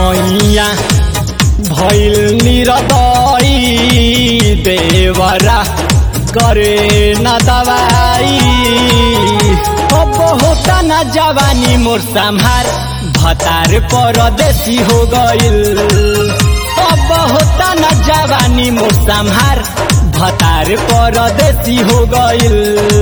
सैया भैल निरदई देवरा करे न दवाई अब होता न जवानी मोर संहार भतार परदेसी हो गइल अब होता न जवानी मोर संहार भतार परदेसी हो गइल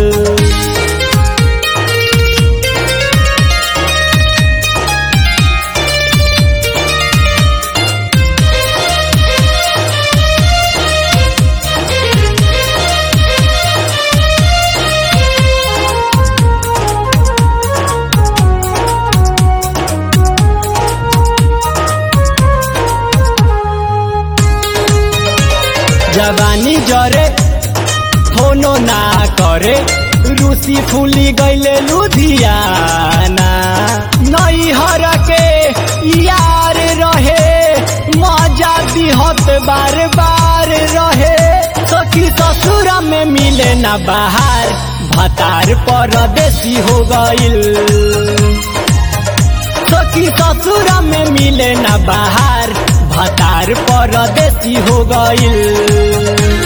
जवानी जरे फोनो ना करे रूसी फूली गईले लुधियाना नई हर के यार रहे मजा दिहत बार बार रहे सखी ससुर में मिले ना बाहर भतार परदेसी हो गइल सखी ससुर में मिले ना बाहर भतार परदेसी हो गइल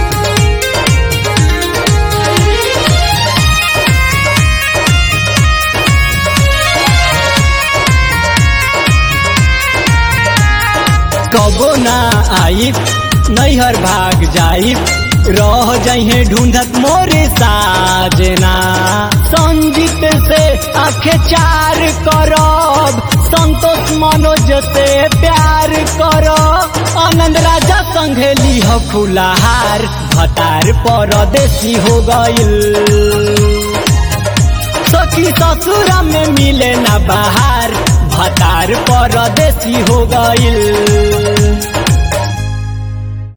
कबो ना आई नैहर भाग जाई रह जइहे ढूंढत मोरे साजना संजीत से आखे चार करब संतोष मनोज से प्यार करब आनंद राजा संगे लिह फुलाहार भतार परदेसी हो गइल सखी ससुर में मिले ना बाहर भतार परदेसी हो गइल